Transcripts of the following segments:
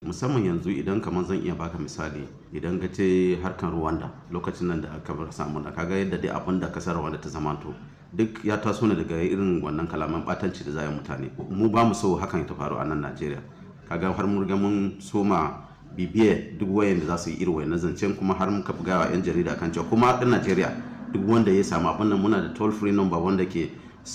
musamman yanzu idan kamar zan iya baka misali idan ka ce harkan Rwanda lokacin nan da aka bar samu da kaga yadda dai abin da kasar Rwanda ta zamanto duk ya taso ne daga irin wannan kalaman batanci da zai mutane mu ba mu so hakan ta faru a nan Najeriya kaga har mun riga mun soma bibiye duk wayan da za su yi irin wayan zancen kuma har muka buga wa yan jarida kan cewa kuma ɗan Najeriya duk wanda ya samu abin nan muna da toll free number wanda ke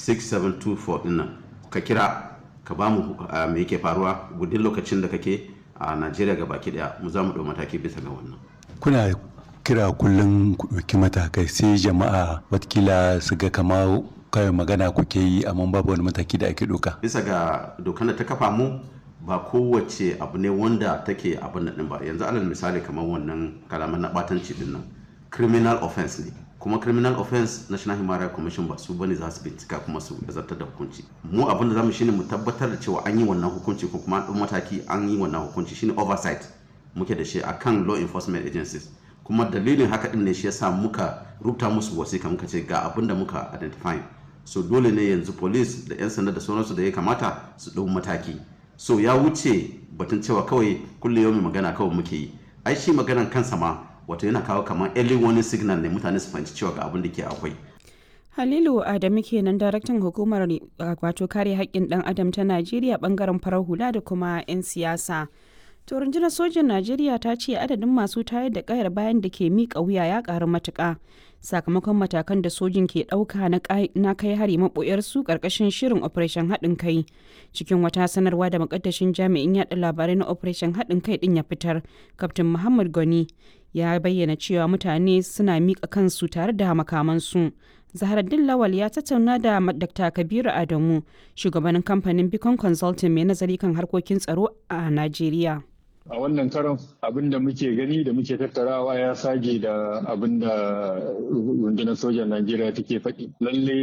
6724 din nan ka kira ka ba mu me yake faruwa gudun lokacin da kake a Najeriya ga baki daya mu za mu ɗau mataki bisa ga wannan kuna kira kullum ku ɗauki matakai sai jama'a watakila su ga kama kawai magana kuke yi amma babu wani mataki da ake ɗauka bisa ga dokar da ta kafa mu ba kowace abu ne wanda take abin nan ba yanzu alal misali kamar wannan kalaman na batanci din nan criminal offense ne kuma criminal offense national human rights commission ba su bane za su bincika kuma su zartar da hukunci mu abin da zamu shine mu tabbatar da cewa an yi wannan hukunci ko kuma an mataki an yi wannan hukunci shine oversight muke da shi akan law enforcement agencies kuma dalilin haka din ne shi yasa muka rubuta musu wasiƙa muka ce ga abin da muka identify so dole ne yanzu police da 'yan sanda da sauransu da ya kamata su ɗau mataki so ya wuce batun cewa kawai kulle yau magana kawai muke yi ai shi maganan kansa ma wato yana kawo kamar early warning signal ne mutane su fahimci cewa ga abin da ke akwai Halilu Adamu kenan daraktan hukumar wato kare haƙƙin ɗan adam ta Najeriya bangaren farar hula da kuma 'yan siyasa. To rundunar sojin Najeriya ta ce adadin masu tayar da kayar bayan da ke miƙa wuya ya ƙaru matuƙa sakamakon matakan da sojin ke ɗauka na kai hari maɓoyarsu ƙarƙashin shirin Operation haɗin kai. Cikin wata sanarwa da makaddashin jami'in yaɗa labarai na Operation haɗin kai ɗin ya fitar, Kaftin Muhammad Goni ya bayyana cewa mutane suna miƙa kansu tare da makamansu. Zaharaddin Lawal ya tattauna da Dr. Kabiru Adamu, shugabanin kamfanin Beacon Consulting mai nazari kan harkokin tsaro a Najeriya. a wannan karon abin da muke gani da muke tattarawa ya sage da abin da rundunar sojan najeriya take faɗi lalle